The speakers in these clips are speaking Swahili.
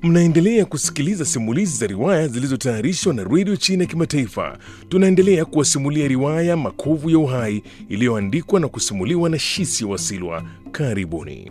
Mnaendelea kusikiliza simulizi za riwaya zilizotayarishwa na redio China ya Kimataifa. Tunaendelea kuwasimulia riwaya Makovu ya Uhai iliyoandikwa na kusimuliwa na Shisi Wasilwa. Karibuni.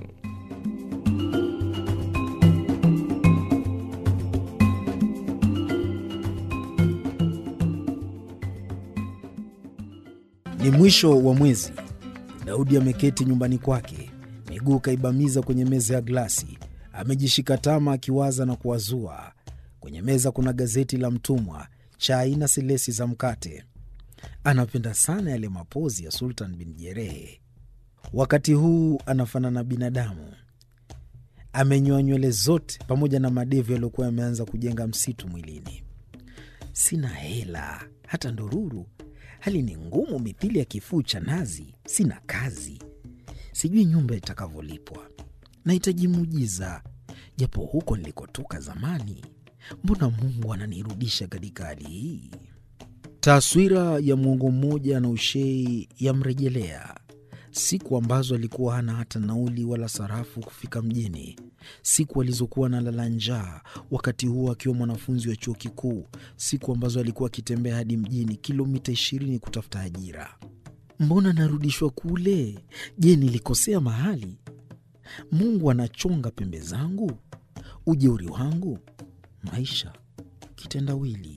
Ni mwisho wa mwezi. Daudi ameketi nyumbani kwake, miguu kaibamiza kwenye meza ya glasi, amejishika tama akiwaza na kuwazua. Kwenye meza kuna gazeti la mtumwa, chai na silesi za mkate. Anapenda sana yale mapozi ya Sultan bin Jerehe. Wakati huu anafanana binadamu, amenyoa nywele zote pamoja na madevu yaliyokuwa yameanza kujenga msitu mwilini. Sina hela hata ndururu Hali ni ngumu mithili ya kifuu cha nazi. Sina kazi, sijui nyumba itakavyolipwa. Nahitaji muujiza, japo huko nilikotoka zamani. Mbona Mungu ananirudisha katika hali hii? Taswira ya mwongo mmoja na ushei yamrejelea, siku ambazo alikuwa hana hata nauli wala sarafu kufika mjini, siku alizokuwa analala njaa, wakati huo akiwa mwanafunzi wa chuo kikuu, siku ambazo alikuwa akitembea hadi mjini kilomita ishirini kutafuta ajira. Mbona narudishwa kule? Je, nilikosea mahali? Mungu anachonga pembe zangu, ujeuri wangu, maisha kitendawili.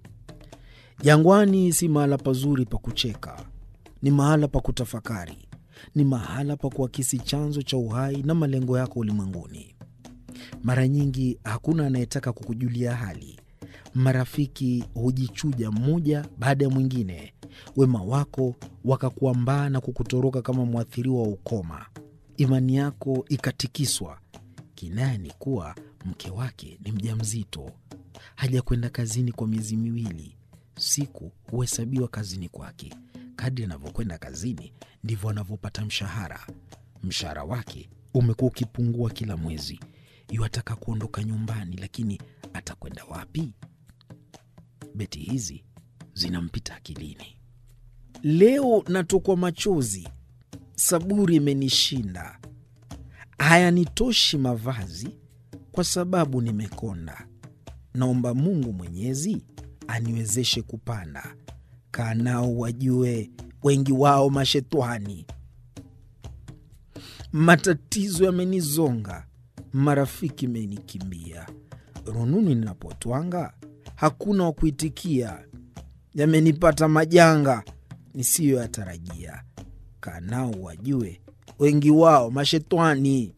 Jangwani si mahala pazuri pa kucheka, ni mahala pa kutafakari, ni mahala pa kuakisi chanzo cha uhai na malengo yako ulimwenguni. Mara nyingi hakuna anayetaka kukujulia hali. Marafiki hujichuja mmoja baada ya mwingine, wema wako wakakuambaa na kukutoroka kama mwathiriwa wa ukoma. Imani yako ikatikiswa. Kinaya ni kuwa mke wake ni mjamzito, hajakwenda kazini kwa miezi miwili. Siku huhesabiwa kazini kwake. Kadri anavyokwenda kazini ndivyo anavyopata mshahara. Mshahara wake umekuwa ukipungua kila mwezi. Yuataka kuondoka nyumbani, lakini atakwenda wapi? Beti hizi zinampita akilini. Leo natokwa machozi, saburi imenishinda, hayanitoshi mavazi kwa sababu nimekonda. Naomba Mungu Mwenyezi aniwezeshe kupanda. Kaa nao wajue, wengi wao mashetwani. Matatizo yamenizonga, marafiki menikimbia, rununu ninapotwanga hakuna wa kuitikia. Yamenipata majanga nisiyoyatarajia. Kaa nao wajue, wengi wao mashetwani.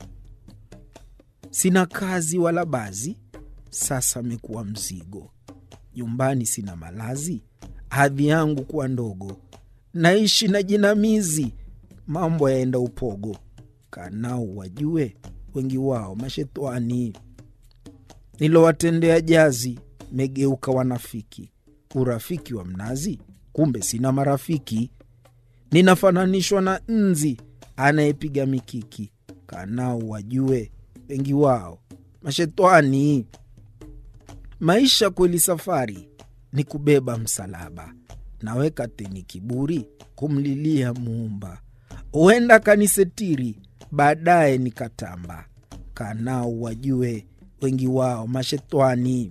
Sina kazi wala bazi, sasa amekuwa mzigo. Nyumbani sina malazi, hadhi yangu kuwa ndogo. Naishi na jinamizi, mambo yaenda upogo. Kaa nao wajue, wengi wao mashetwani. Nilowatendea jazi, megeuka wanafiki. Urafiki wa mnazi, kumbe sina marafiki. Ninafananishwa na nzi anayepiga mikiki. Kaa nao wajue, wengi wao mashetwani. Maisha kweli safari ni kubeba msalaba, naweka teni kiburi kumlilia Muumba. Huenda kanisetiri, baadaye nikatamba. Kaa nao wajue, wengi wao mashetwani.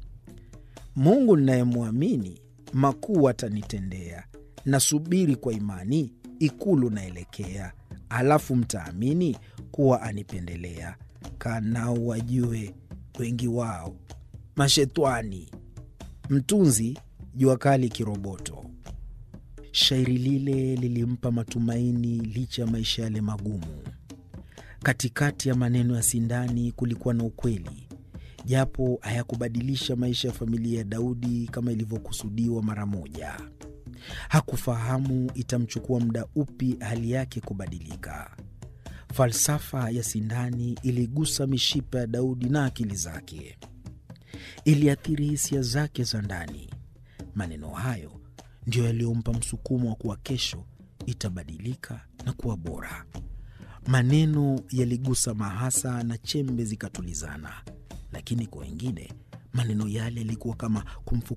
Mungu ninayemwamini makuu atanitendea. Nasubiri kwa imani, ikulu naelekea, alafu mtaamini kuwa anipendelea. Kaa nao wajue, wengi wao mashetwani. Mtunzi Jua Kali Kiroboto. Shairi lile lilimpa matumaini licha ya maisha yale magumu. Katikati ya maneno ya sindani kulikuwa na ukweli, japo hayakubadilisha maisha ya familia ya Daudi kama ilivyokusudiwa mara moja. Hakufahamu itamchukua muda upi hali yake kubadilika. Falsafa ya sindani iligusa mishipa ya Daudi na akili zake, iliathiri hisia zake za ndani. Maneno hayo ndiyo yaliyompa msukumo wa kuwa kesho itabadilika na kuwa bora. Maneno yaligusa mahasa na chembe zikatulizana, lakini kwa wengine maneno yale yalikuwa kama kumfu